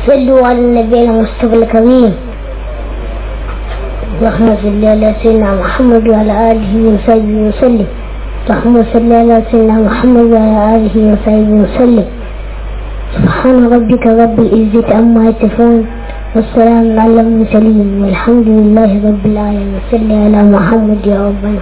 صلوا على النبي المصطفى الكريم اللهم صل على سيدنا محمد وعلى آله وصحبه وسلم اللهم صل على سيدنا محمد وعلى آله وصحبه وسلم سبحان ربك رب العزة عما يصفون والسلام على المرسلين والحمد لله رب العالمين صل على محمد يا ربنا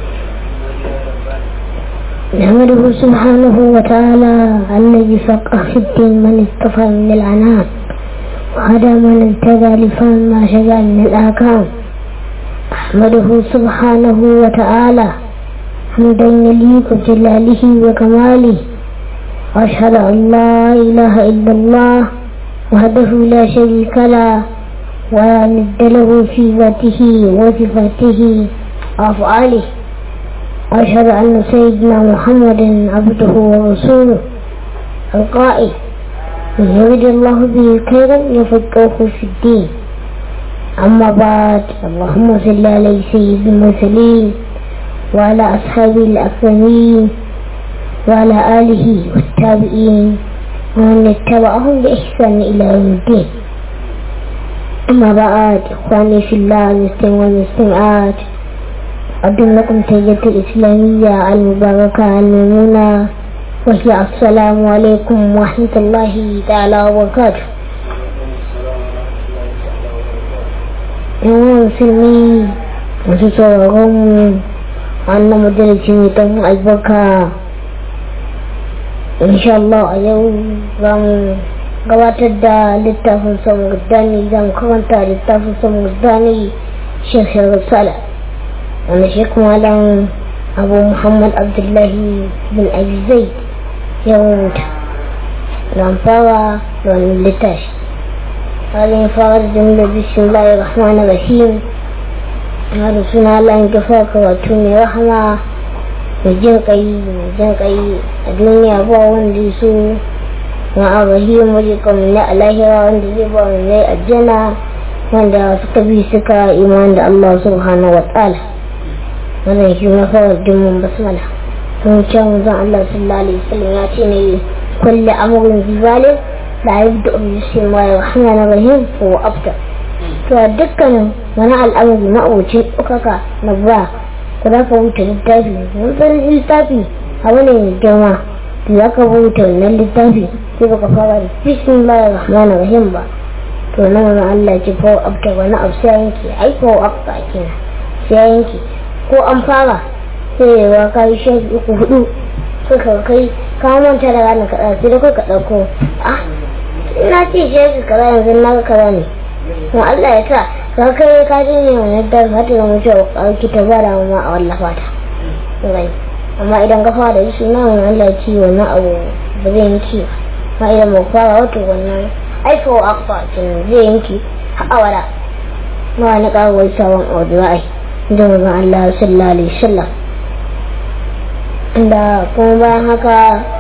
نحمده سبحانه وتعالى الذي فقه في الدين من اصطفى من العنام وهدى من انتدى لفهم ما شجع من الآكام أحمده سبحانه وتعالى حمدا يليق بجلاله وكماله وأشهد أن لا إله إلا الله وحده لا شريك له ولا ند له في ذاته وصفاته وأفعاله وأشهد أن سيدنا محمدا عبده ورسوله القائل من يريد الله به خيرا يفقهه في الدين أما بعد اللهم صل على سيد المرسلين وعلى أصحابه الأكرمين وعلى آله والتابعين ومن اتبعهم بإحسان إلى يوم الدين أما بعد إخواني في الله المسلمين والمسلمات أقدم لكم تحية الإسلامية المباركة الميمونة وهي السلام عليكم ورحمة الله تعالى وبركاته yawan musulmi masu sauraron wannan majalisi mai ɗan albarka insha Allah a yau za mu gabatar da littafin samun gudani za mu karanta littafin samun gudani shekar sala wanda shi kuma dan abu muhammad abdullahi bin abizai ya rubuta don fara da wani littafi halin fara da jimla bismillahir rahmanir rahim na da suna Allah ya gafa karatu mai rahama mai jin kai mai jin kai a duniya ba wanda ya so na arahim waje kamar na alahira wanda zai ba mu ne aljanna wanda suka bi suka iman da Allah subhanahu wa ta'ala wannan shi na fara dimmin basmala sun ce zan Allah sallallahu alaihi wasallam ya ce ne kulli amrun zibalin la yabda bi bismillahir rahmanir rahim ko afta to dukkanin wani al'amari na oce ɗaukaka na ba ku za ka wuce littafi wani littafi abu ne mai girma da za ka wuce wannan littafi sai baka fara da bismillahir rahmanir rahim ba to nan wani Allah ce fa afta wani abu sai yanke ai ko afta kenan sai yanke ko an fara sai ya ka yi shafi uku hudu suka kai ka manta da ranar kaɗa sai da kai ka ɗauko ah ina ce shafi kaza yanzu na kaza ne kuma Allah ya sa ka kai ka ji ne wani da za ta zama cewa ƙarki ta ba da ma a wallafa ta amma idan ka fara yi shi nan Allah ya ci wannan abu ba zai yanki ba amma idan ba fara wato wannan aikawa akwa kin zai yanki a wada ma wani ƙarwar sabon abu za a yi da mazan Allah sallallahu alaihi wasallam da kuma bayan haka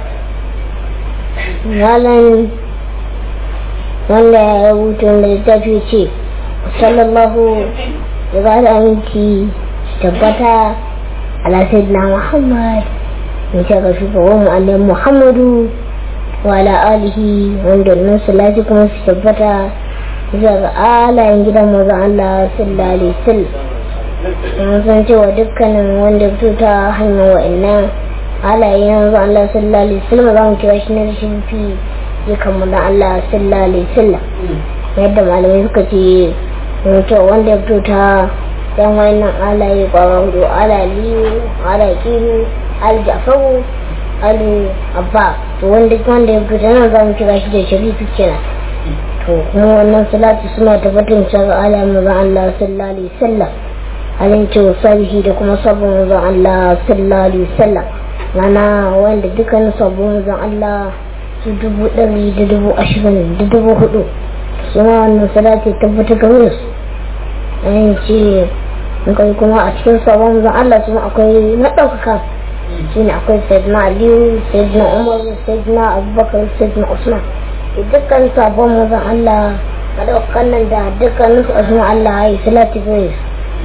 malam wanda ya rubuta wanda littafi ce sallallahu ya ba da aminci tabbata ala sayyidina muhammad ya ce ga shugaban mu'allim muhammadu wa ala alihi wanda nan salati kuma su tabbata zuwa ga alayen gidan mazan Allah sallallahu alaihi wasallam mun san cewa dukkanin wanda fito ta hanyar wa'annan halaye yanzu Allah sallallahu alaihi wasallam za mu kira shi na rashin fi ya kammala Allah sallallahu alaihi wasallam yadda malamai suka ce to wanda ya fito ta yan wayannan halaye kwara hudu ala liyu ala kiru al jafaru alu abba to wanda wanda ya fito nan za mu kira shi da sharifi kenan to kuma wannan salatu suna tabbatar cewa ala manzon Allah sallallahu alaihi wasallam halin cewa sabihi da kuma sabon manzon Allah sallallahu alaihi wasallam rana wanda dukkan sabon manzon Allah su dubu ɗari da dubu ashirin da dubu hudu suna wannan salati tabbata ga wani su an ce kai kuma a cikin sabon manzon Allah su akwai na ɗaukaka shi ne akwai sayyidina aliyu sayyidina umar sayyidina abubakar sayyidina usman dukkan sabon manzon Allah a ɗaukakan nan da dukkanin su asma Allah ya yi salati ga wani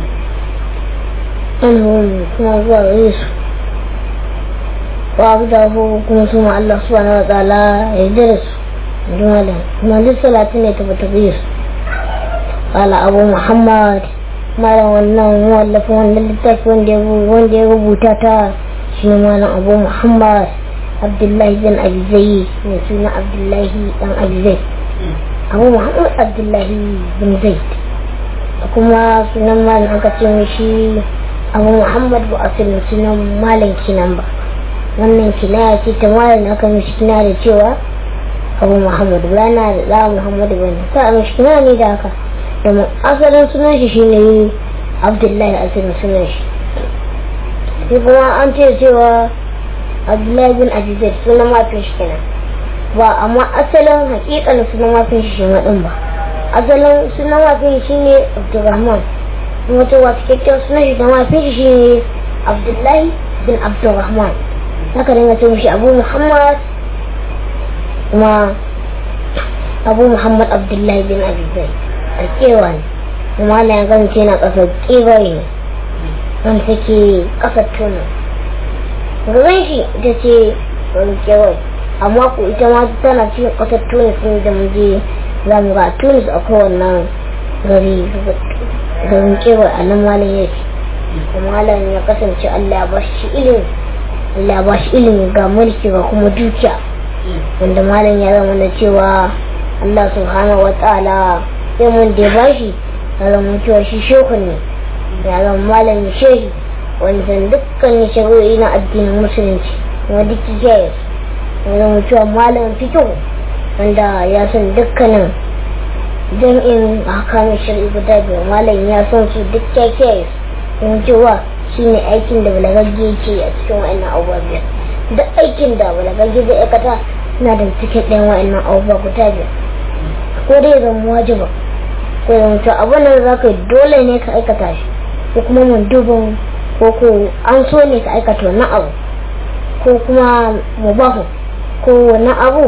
anhum kuma zuwa gare su wa abu da kuma su ma Allah subhanahu wa ta'ala ya yarda da su jumala kuma duk salatu ne ta tabir qala abu muhammad malam wannan wallafa wannan littafi wanda ya rubuta ta shi ne malam abu muhammad abdullahi bin abizai mai suna abdullahi dan abizai abu muhammad abdullahi bin zaid kuma sunan malam aka ce mishi abu muhammad ba a sunan malam kinan ba wannan kinaya ce ta malam aka mishi kina da cewa abu muhammad ba na da da muhammad ba ne ta mishi kina ne da haka domin asalin sunan shi shine abdullahi asalin sunan shi sai kuma an ce cewa abdullahi bin abizar sunan mafin shi kenan ba amma asalin hakikalin sunan mafin shi shi din ba asalin sunan mafin shi ne abdurrahman wata wata kyakkyawar sunan shi da mafin shi ne abdullahi bin abdurrahman haka dinga ce mishi abu muhammad kuma abu muhammad abdullahi bin abizar a kewa ne kuma na ya gance na kasar kewaye ne wanda take kasar tunan gaban shi ita ce wani kewaye amma ku ita ma tana cikin kasar tunis ne da muje za mu ga tunis a kowannan gari garin kewaye a nan malam yake kuma malam ya kasance allah ba shi ilimi allah ba shi ilimi ga mulki ga kuma dukiya wanda malam ya zama da cewa allah subhanahu wa ta'ala sai mun da ba shi ya zama cewa shi shekun ne ya zama malam shehi wanda dukkan shari'o'i na addinin musulunci kuma duk jayas ya zama cewa malam fito wanda ya san dukkanin jam'in hakamin shari'i guda biyu malam ya san su duk jayas kuma cewa shi ne aikin da balagagge ke a cikin wa'annan abubuwa biyar duk aikin da balagagge zai aikata na da cikin ɗayan wa'annan abubuwa guda biyar ko dai zama wajiba ko zama cewa abin da za ka dole ne ka aikata shi ko kuma mun dubin ko ko an so ne ka aikata wannan abu ko kuma mubahu ko wannan abu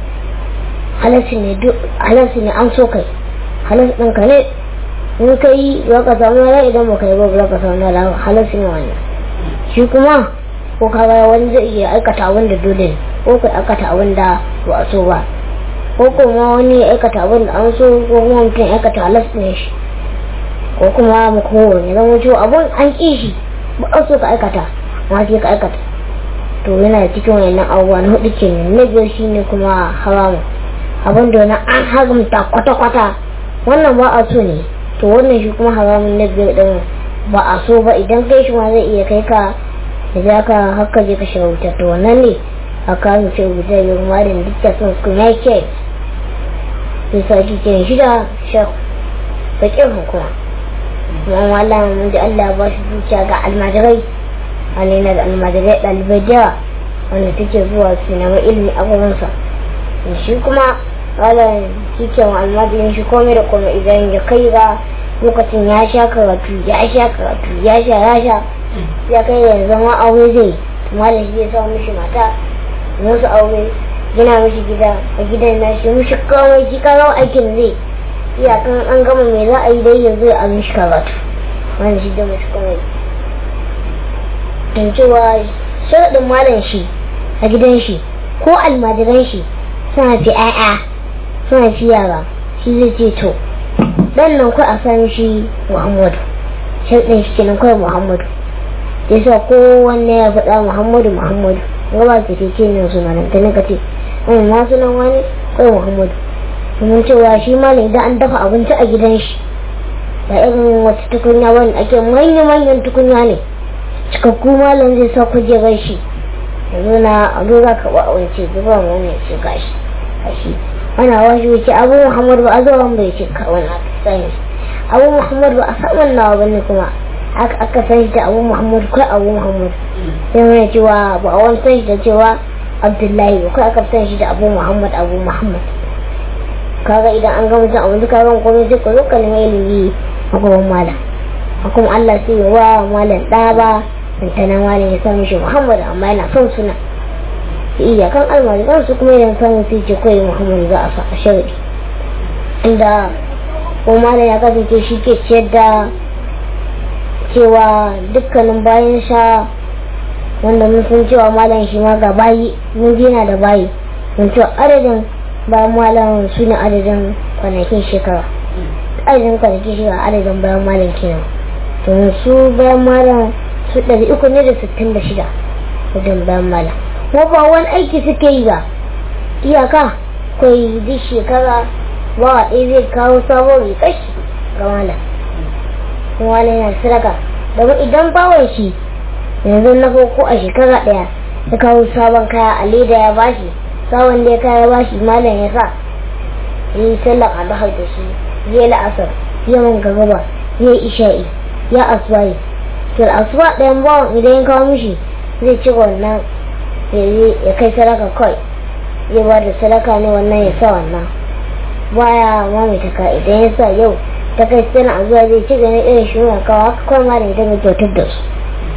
halarci ne an so kai halarci ɗinka ne in ka yi za ka samu rai idan ba ka yi ba za ka samu rai halarci ne wannan shi kuma ko ka ga wani zai iya aikata abin da dole ne ko ka aikata abin da ba a so ba ko kuma wani ya aikata abin da an so ko kuma mutum ya aikata halarci ne shi ko kuma mu kowane zama cewa abun an ƙi shi ba a so ka aikata ma sai ka aikata to yana cikin wannan abubuwa na hudu ke na biyar shi ne kuma haramu abin da wani an haramta kwata-kwata wannan ba a so ne to wannan shi kuma haramun na biyar din ba a so ba idan kai shi ma zai iya kai ka da za ka haka je ka shiga wuta to wannan ne a kawo ce wuta ya kuma da dukkan sun su kuma ya ke sai sa ki ke shida shek bakin hukuma kuma Allah mun ji Allah ba shi zuciya ga almajirai wani na da almajirai ɗalibai da yawa wanda take zuwa su nema ilimi a gurinsa shi kuma wala cikin almajirin shi komai da komai idan ya kai ga lokacin ya sha karatu ya sha karatu ya sha ya sha ya kai ya zama aure zai kuma da shi ya sa mishi mata musu aure gina mishi gida a gidan na shi mishi kawai shi kawo aikin zai iyakan an gama me za a yi dai yanzu a mishi karatu wani shi da mishi komai don cewa sharaɗin malam shi a gidan shi ko almajiran shi suna fi 'ya'ya suna fi yara shi zai ce to dan nan kai a sami shi muhammadu sharaɗin shi kenan kawai muhammadu ya sa kowanne ya faɗa muhammadu muhammadu gaba su ke ce nan suna nan ta nika ce wani ma sunan wani kawai muhammadu domin cewa shi malam idan an dafa abinci a gidan shi ba irin wata tukunya wani ake manya-manyan tukunya ne cikakku malam zai sa kujerar shi yanzu na abu za ka ba wance zuba wani ya ce gashi gashi ana washi wuce abu muhammad ba a zo ran bai ce ka wani aka sani abu muhammad ba a san wannan ba ne kuma aka aka san shi da abu muhammad kai abu muhammad sai mai cewa ba a wani san shi da cewa abdullahi ba kai aka san shi da abu muhammad abu muhammad kaga idan an gama cin abinci kaga komai sai ka zo ka nemi ilimi a gaban malam kuma Allah sai ya wa malam ɗa ba santanan malam ya sami shi Muhammad amma yana son suna iya kan almajiran su kuma idan samun sai ce kawai Muhammad za a sa a sharadi inda ko malam ya kasance shi ke ciyar da cewa dukkanin bayan sha wanda mun san cewa malam shi ma ga bayi mun ji yana da bayi mun cewa adadin bayan malam su ne adadin kwanakin shekara adadin kwanakin shekara adadin bayan malam kenan domin su bayan malam su ɗari uku ne da sittin da shida wajen bayan malam kuma ba wani aiki suke yi ba iyaka kai duk shekara ba ɗaya zai kawo sabon rikashi ga malam kuma wani yana sadaka domin idan bawan shi yanzu na farko a shekara ɗaya ya kawo sabon kaya a leda ya bashi sabon da ya kaya bashi malam ya sa ya yi sallar adahar da shi ya yi la'asar ya man gaba ya yi isha'i ya aswaye to asuba ɗayan bawan idan ya kawo mishi zai ci wannan ya kai sadaka kawai ya ba da sadaka ne wannan ya sa wannan baya mamaita ka idan ya sa yau ta kai sana a zuwa zai ci gani irin shi mai kawo haka kawai ma da ita mai kyautar da su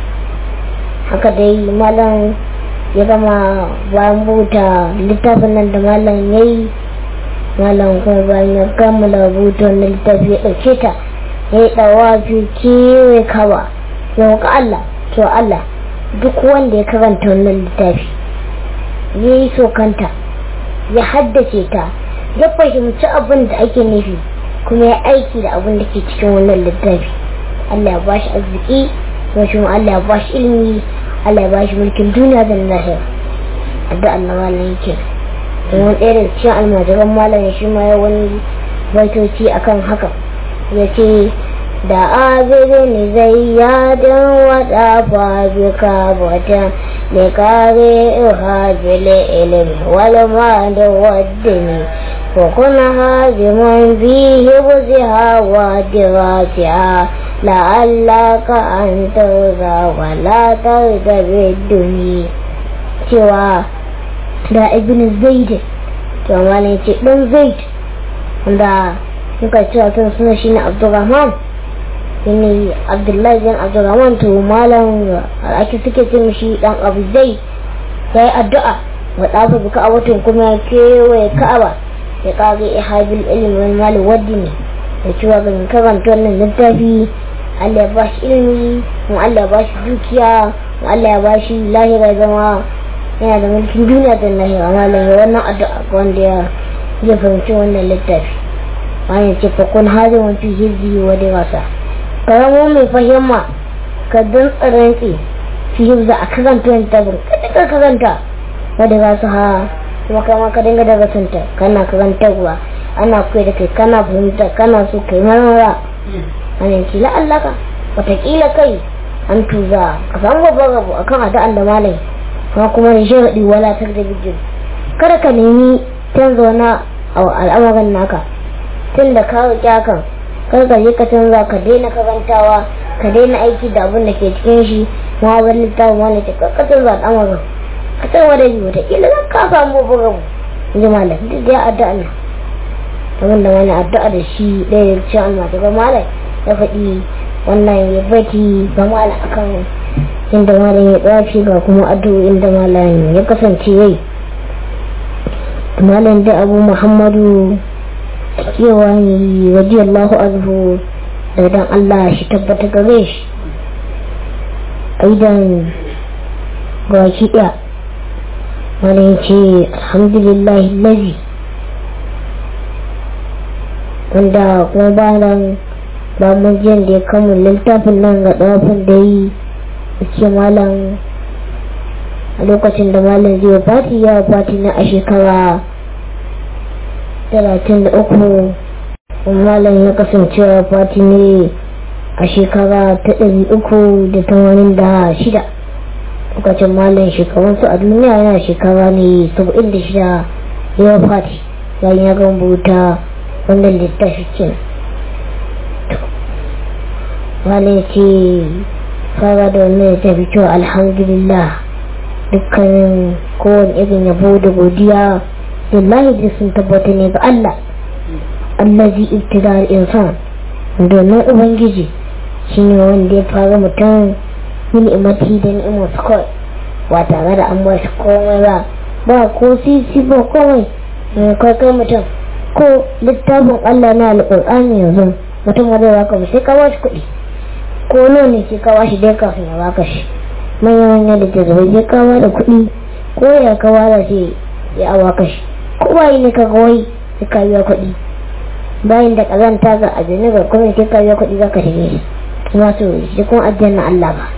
haka dai malam ya gama bayan buta littafin nan da malam ya yi malam kuma bayan ya kammala buta wannan littafi ya ɗauke ta ya yi ɗawa fi kewaye kawa ya wuka Allah to Allah duk wanda ya karanta wannan littafi ya yi sokanta ya haddace ta ya fahimci abin da ake nufi kuma ya aiki da abin da ke cikin wannan littafi Allah ya bashi arziki kuma shi Allah ya bashi ilimi Allah ya bashi mulkin duniya da lahira adda Allah malam yake domin ɗaya da cikin almajiran malam shi ma ya wani baitoci akan haka ya ce da abiri ne zai yadin wada fabika bata ne kare hajjile ilimi wani ma da wadda ne وكن هازما فيه بزها ودراسها لعلك أن ترضى ولا ترضى بالدنيا cewa da ibn zaid to malai ce dan zaid wanda muka cewa sun suna shi ne abdurrahman shine abdullahi bin abdurrahman to malam ake suke ce mishi dan abu zaid sai addu'a wa dafa buka a watan kuma kewaye ka'aba ya kage ihabil ilmi wal mal waddini da cewa ga karanta wannan littafi Allah ya bashi ilimi kuma Allah ya bashi dukiya kuma Allah ya bashi lahira zama yana da mulkin duniya da lahira malam ya wannan addu'a ga wanda ya ya fahimci wannan littafi wani ce fa kun hajin wa fi hizbi wa dirasa karamo mai fahimma ka dan tsaranki fi hizbi a karanta littafin kada ka karanta wa dirasa ha kuma kama ka dinga daga santa kana karantarwa ana koyi da kai kana fahimta kana so kai marmara ana ce la'allaka watakila kai an tuza ka samu babban rabu akan addu'an da malai kuma kuma da sharaɗi walatar da bijin kada ka nemi canza wani al'amarin naka tun da ka riƙe hakan kar ka je ka canza ka daina karantawa ka daina aiki da abin da ke cikin shi ma wani littafin wani ce ka canza al'amarin ka tsarwa da biyu wata ila zan ka samu babban rabu in ji malam duk da ya addu'a na abin da wani addu'a da shi ɗaya da cikin almatu ga malam ya faɗi wannan ya baki ga malam akan inda malam ya tsafi ga kuma addu'o'in da malam ya kasance yai malam da abu muhammadu cewa ne waje allahu azhu da dan allah shi tabbata gare shi aidan ga shi ɗaya malam ce alhamdulillah lazi wanda kuma bayan ba mun jiyan da ya kammala littafin nan ga ɗafin da yi ce malam a lokacin da malam zai fati ya fati na a shekara 33 malam ya kasance fati ne a shekara ta 386 lokacin malam shekarunsu a duniya yana shekara ne 76 ya fati bayan ya gambuta wannan littafi kenan malam ce fara da wannan ya tafi cewa alhamdulillah dukkanin kowane irin yabo da godiya lillahi da sun tabbata ne ga Allah allazi ibtida al-insan domin ubangiji shine wanda ya fara mutum min imati da ni'imar su kawai ba tare da an bashi komai ba ba ko sisi ba komai kai kai mutum ko littafin Allah na alƙur'ani yanzu mutum wanda za ka sai ka bashi kuɗi ko nawa ne ke kawo shi dai kafin ya baka shi manya manya da ke zai je kawo da kuɗi ko ya kawo da shi ya baka shi ko bayi ne ka wai sai ka biya kuɗi bayan da kazanta ga ajiyar ga kuma sai ka biya kuɗi za ka shige shi kuma to shi kuma ajiyar na Allah ba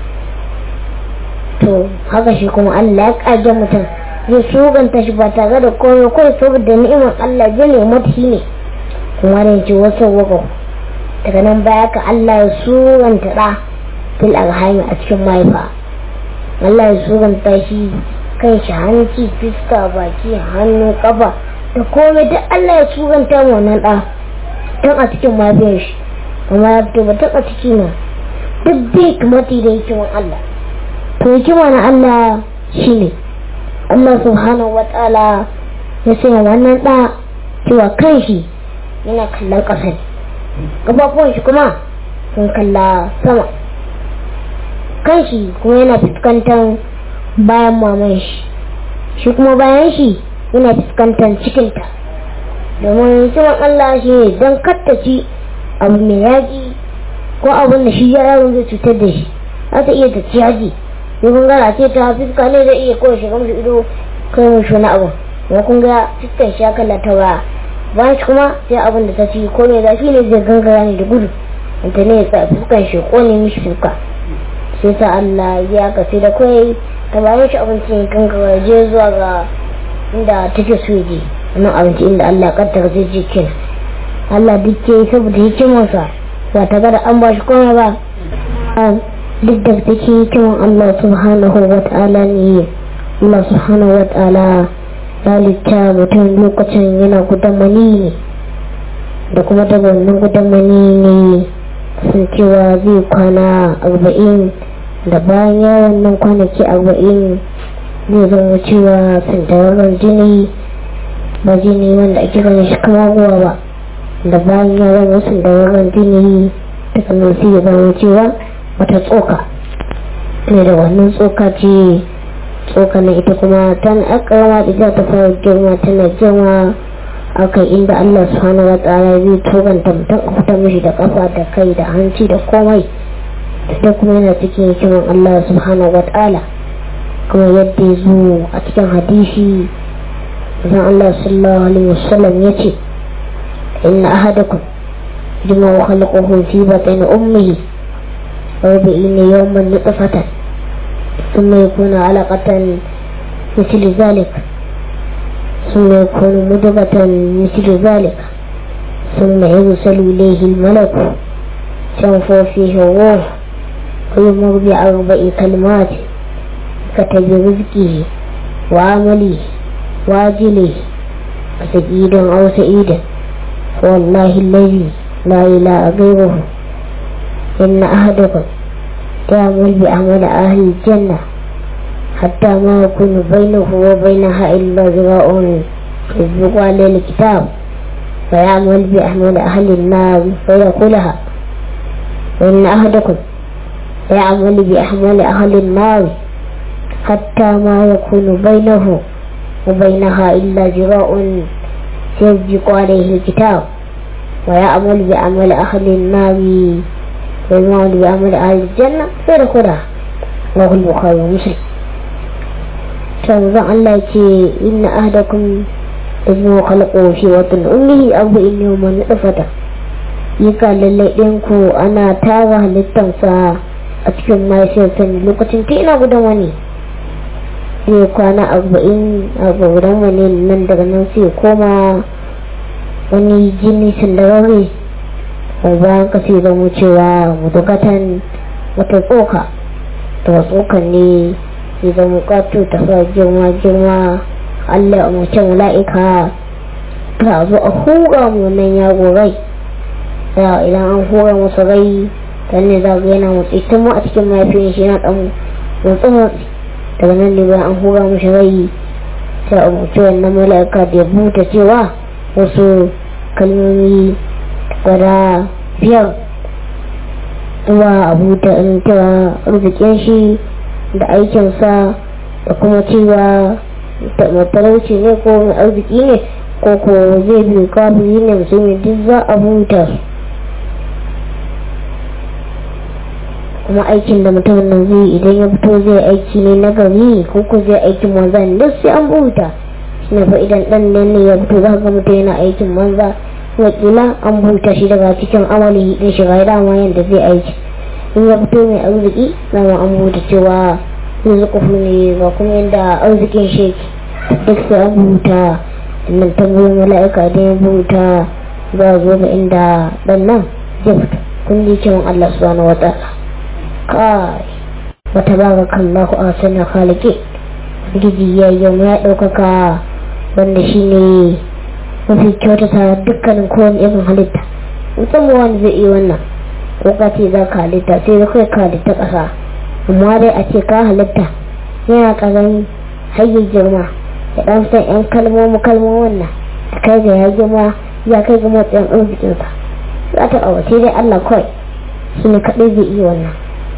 to haka shi kuma Allah ya ƙage mutum zai shuganta shi ba tare da komai kawai saboda ni'imar Allah ya ne mata ne kuma da yake wasu wako daga nan baya ka Allah ya suranta da fil arhami a cikin mahaifa Allah ya suranta shi kan shi hanci fiska baki hannu kafa da komai duk Allah ya suranta mu wannan da tun a cikin mahaifiyar shi amma ya fito ba tun a ciki na duk bai kamata da hikiman Allah to hikima na Allah shine Allah subhanahu wa ta'ala ya sanya wannan da cewa kan shi yana kallon ƙasa ne gabafuwan shi kuma sun kalla sama kan shi kuma yana fuskantar bayan maman shi shi kuma bayan shi yana fuskantar cikinta domin hikiman Allah shi ne don kattaci abu mai yaƙi ko abin da shi yaron zai cutar da shi za ta iya ta ci yaji ya kun gara ce ta fuska ne zai iya kawai shiga musu ido kai mushi wani abu ya kun ga fuskan shi ya kalla ta baya bayan shi kuma sai abin da ta ci ko mai zafi ne zai gangara ne da gudu wanda ne ya sa fuskan shi ko ne mishi fuska sai sa Allah ya ka sai da kai ta bayan shi abinci ya gangara je zuwa ga inda take so ya je wannan abinci inda Allah kaddara zai je kenan Allah duk ke saboda hikimarsa ba ta gada an ba shi komai ba duk da take hikiman Allah subhanahu wa ta'ala ne Allah subhanahu wa ta'ala halitta mutum lokacin yana gudan mani ne da kuma daga wannan gudan mani ne sun cewa zai kwana arba'in da bayan yawon nan kwanaki arba'in zai zama cewa sandararren jini ba jini wanda ake ganin shi kama ruwa ba da bayan yawon wasu sandararren jini daga nan sai ya zama cewa wata tsoka ne da wannan tsoka ce tsokanin ita kuma tan akarama ita ta fara girma tana girma akai inda Allah subhanahu wa ta'ala zai toganta mutum a fitar mishi da kafa da kai da hanci da komai da kuma yana cikin hikiman Allah subhanahu wa ta'ala kuma yadda ya zo a cikin hadisi zan Allah sallallahu alaihi wasallam ya ce inna ahadakum jima wa khalaqahu fi batni ummihi wa bi'ina yawman nutfatan ثم يكون علقة مثل ذلك ثم يكون مدغة مثل ذلك ثم يرسل إليه الملك تنفو فيه الروح ويمر بأربع كلمات كتب رزقه وعمله واجله سعيد أو سعيدا والله الذي لا إله غيره إن أحدكم تعمل بعمل أهل الجنة حتى ما يكون بينه وبينها إلا ذراع يسبق عليه الكتاب فيعمل بعمل أهل النار فيقولها وإن أحدكم يعمل بأعمال أهل النار حتى ما يكون بينه وبينها إلا ذراع يسبق عليه الكتاب ويعمل بعمل أهل النار والمعمل بعمل أهل الجنة فيدخلها رواه البخاري ومسلم تنظر الله إن أهدكم إذن خلقه في وطن أمه أو إن يوم نطفته yika lallai ɗinku ana tara halittansa a cikin mahaifiyarsa ne lokacin ta ina gudan wani zai kwana arba'in a gudan wani nan daga nan sai koma wani jini sandararre bayan ka sai zama cewa mudugatan wata tsoka ta tsokan ne sai zama kato ta sa girma girma allah a mutum la'ika ta zo a hura mu nan yaro rai ya idan an hura masa rai dan ne za ga yana motsi tun a cikin mahaifin shi yana dan motsi motsi daga nan ne bayan an hura mashi rai sai a mutu wannan mala'ika da ya buta cewa wasu kalmomi guda biyar zuwa abu da in cewa arzikin shi da aikinsa da kuma cewa matalauci ne ko mai arziki ne ko ko zai bi kafiri ne musulmi duk za a buta kuma aikin da mutum nan zai idan ya fito zai aiki ne na gari ko ko zai aikin wanzan duk sai an buta na fa idan dan ne ya fito za ga mutum yana aikin banza wakila an buta shi daga cikin amali din shiga dama yadda zai aiki in ya fito mai arziki dama an buta cewa rizquhu ne ga kuma yadda arzikin shi duk sai an buta nan tambayin mala'ika da ya buta za a zo ga inda dan nan zai fito kun ji cewa Allah subhanahu wa ta'ala kai wata baga kallahu a sanar halike gidi ya yi ya ɗaukaka wanda shi ne mafi kyautata dukkanin kowane irin halitta musamman wanda zai iya wannan ko ka ce za ka halitta sai da kai ka halitta ƙasa amma dai a ce ka halitta yana ƙarami hayyar girma ya ɗan san yan kalmomi kalmomin nan a kai ga ya girma ya kai ga matsayin arzikinsa za ta ƙawace dai Allah kawai shi ne kaɗai zai iya wannan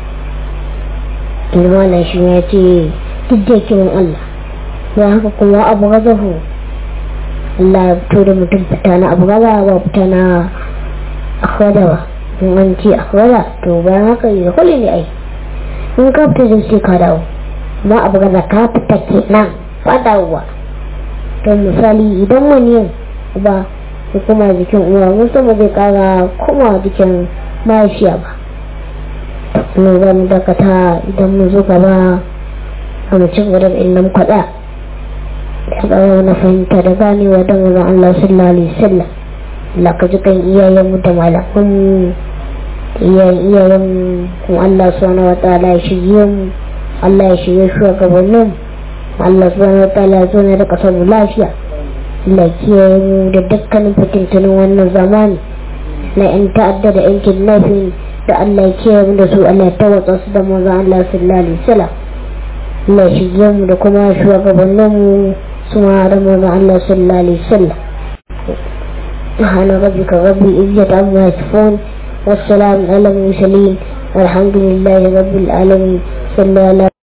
girma na shi ya ce duk da kiran Allah ya haka kuma abu gazahu Allah ya fito da mutum fita na abu gaza ba fita na akwada ba in an ce akwada to bayan haka yi da kwalli ne ai in ka fita da sai ka dawo ma abu gaza ka fita ke nan ba dawowa don misali idan maniyan ba ya kuma jikin uwa mun sama zai kara kuma jikin mahaifiya ba ne za mu dakata idan mun zo gaba a mu ci gaba da inda muka da ya ƙara na fahimta da ganewa don mazan Allah sallallahu alaihi wasallam Allah ka ji kan iyayenmu da malaman iyayen iyayen kuma Allah subhanahu wa ta'ala ya shirye mu Allah ya shirye shugabannin Allah subhanahu wa ta'ala ya zo ne da kasar mu lafiya Allah kiyaye mu da dukkanin fitintunin wannan zamani na yan ta'adda da yan kidnapping da Allah ya kiyaye mu da su Allah ya tawatsa su da manzon Allah sallallahu alaihi wasallam Allah ya shige mu da kuma shugabannin mu su ma da manzon Allah sallallahu alaihi wasallam سبحان ربك رب العزة عما يصفون والسلام على المرسلين والحمد لله رب العالمين صلى الله